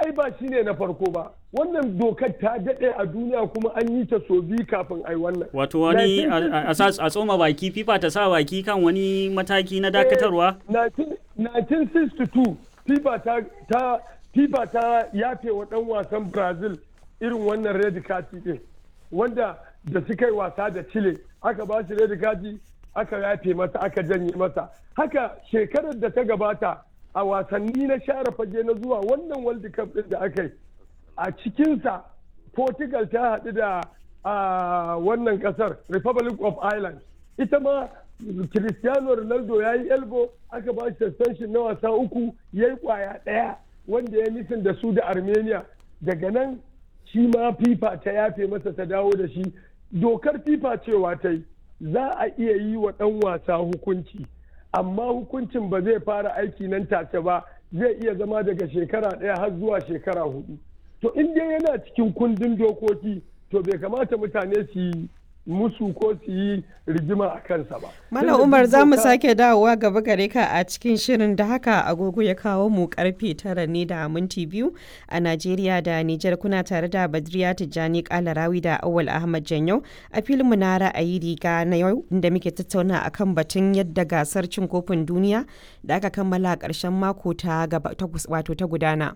ai ba shi ne na farko ba wannan dokar ta daɗe a duniya kuma an yi ta so biyu kafin ai wannan wato wani a tsoma baki fifa ta sa baki kan wani mataki na dakatarwa 1962 fifa ta ta fifa ta yafe wa ɗan wasan brazil irin wannan red kati din wanda da suka yi wasa da chile aka ba shi red kati aka yafe masa aka janye masa haka shekarar da ta gabata a wasanni na share fage na zuwa wannan world cup din da aka yi a cikinsa portugal ta haɗu da wannan ƙasar republic of ireland ita ma cristiano ronaldo ya yi elbo aka ba shi suspension na wasa uku ya yi kwaya ɗaya wanda ya nisan da su da armenia daga nan shi ma fifa ta yafe masa ta dawo da shi dokar fifa cewa ta yi za a iya yi wa ɗan wasa hukunci amma hukuncin ba zai fara aiki nan take ba zai iya zama daga shekara ɗaya har zuwa shekara hudu to in dai yana cikin kundin dokoki to bai kamata mutane su yi musu ko su yi rigima a kansa ba. Malam Umar za mu sake dawowa gaba gare ka a cikin shirin da haka agogo ya kawo mu karfe tara ne da minti biyu a Najeriya da Nijar kuna tare da Badriya Tijjani Kalarawi da Awal Ahmad Janyau a filinmu na ra'ayi riga na yau inda muke tattauna akan batun yadda gasar cin kofin duniya da aka kammala a ƙarshen mako ta wato ta gudana.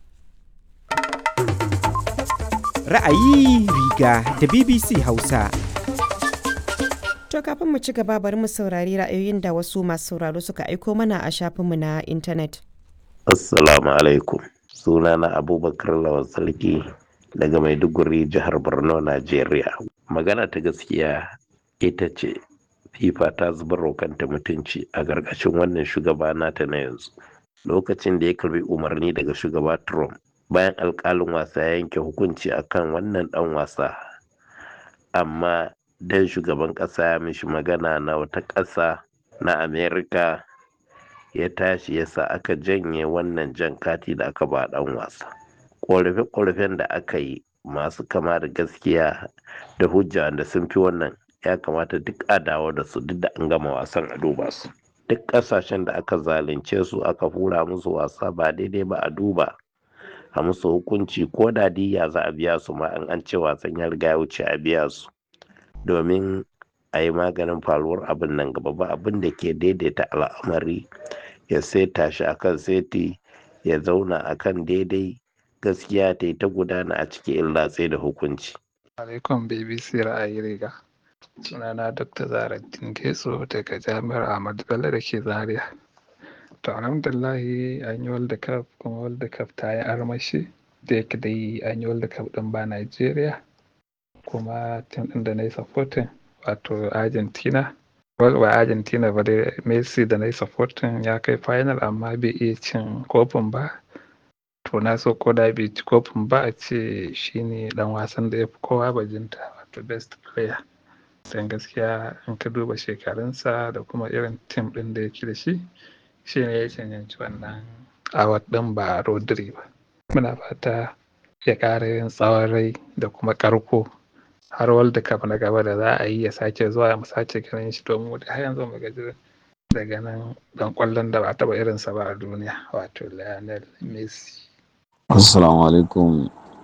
Ra'ayi riga da BBC Hausa. To kafin mu ci gaba bari mu saurari ra'ayoyin da wasu masu sauraro suka aiko mana a shafinmu na intanet. Assalamu alaikum. Sunana Abubakar Lawan Sarki daga Maiduguri jihar Borno, Najeriya. Magana ta gaskiya ita ce FIFA ta zubar kanta mutunci a gargashin wannan shugaba nata na yanzu. Lokacin da ya karbi umarni daga shugaba Trump bayan alkalin wasa ya yanke hukunci akan wannan dan wasa. Amma dan shugaban ƙasa ya mishi magana na wata ƙasa na amerika ya tashi ya sa aka janye wannan jan kati da aka ba ɗan wasa ƙorafe-ƙorafen da aka yi masu kama da gaskiya da hujja da sun fi wannan ya kamata duk a dawo da su duk da an gama wasan a duba su duk ƙasashen da aka zalunce su aka hura musu wasa ba daidai ba a duba a musu hukunci ko da diya za a biya su ma an ce wasan ya riga ya wuce a biya su domin a yi maganin faruwar abin nan gaba ba abin da ke daidaita al'amari ya seta shi akan seti ya zauna akan daidai gaskiya ta yi ta gudana a cikin illatse da hukunci. alaikum bbc ra'ayi riga sunana dr zaraddin getso daga jami'ar ahmadu bello da ke zaria to alhamdulahi an yi world cup kuma world cup ta yi armashi da yake dai an yi world cup din ba nigeria kuma tim ɗin da na yi supporting wato argentina ba argentina ba dai messi da na yi supporting ya kai final amma bai iya cin kofin ba to na so ko da bai ci kofin ba a ce shine dan wasan da ya fi kowa bajinta wato best player don gaskiya in ka duba shekarunsa da kuma irin tim ɗin da yake da shi shi ne ya cancanci wannan award ɗin ba rodri ba muna fata ya ƙara yin tsawon rai da kuma ƙarko har world cup na gaba da za a yi ya sake zuwa mu sake ganin shi domin har yanzu mu gaji daga nan dan kwallon da ba taba irinsa ba a duniya wato Lionel Messi. Assalamu alaikum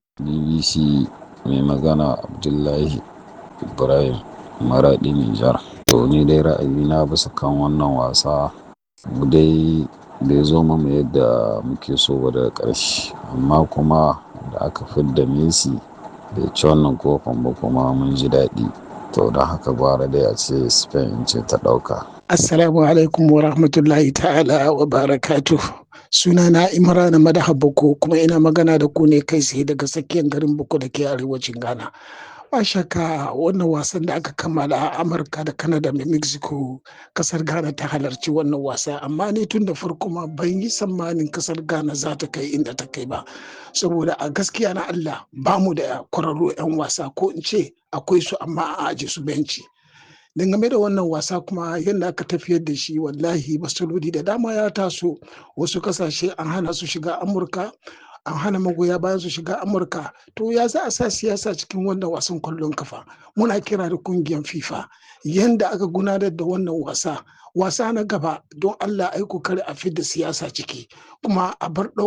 BBC mai magana Abdullahi Ibrahim Maradi Nijar. To ni dai ra'ayi na bisa kan wannan wasa mu dai bai zo mu yadda muke so ba daga ƙarshe amma kuma da aka fidda Messi bai ci wannan kofin ba kuma mun ji daɗi to don haka gwara dai a ce spain ce ta ɗauka assalamu alaikum wa rahmatullahi ta'ala wa barakatu suna na imrana madaha boko kuma ina magana da ku ne kai tsaye daga tsakiyar garin boko da ke arewacin ghana ba shakka wannan wasan da aka kammala a amurka da canada da mexico kasar ghana ta halarci wannan wasa amma ni tun da farko ma ban yi tsammanin kasar ghana za ta kai inda ta kai ba saboda a gaskiya na allah ba mu da kwararru 'yan wasa ko in ce akwai su amma a aje su benci dangane da wannan wasa kuma yadda aka tafiyar da shi wallahi masaloli da dama ya taso wasu kasashe an hana su shiga amurka an hana magoya bayan su shiga amurka to ya za a sa siyasa cikin wannan wasan kwallon kafa muna kira da kungiyar fifa yanda aka gudanar da wannan wasa wasa na gaba don allah ai kokari a fidda siyasa ciki kuma a bar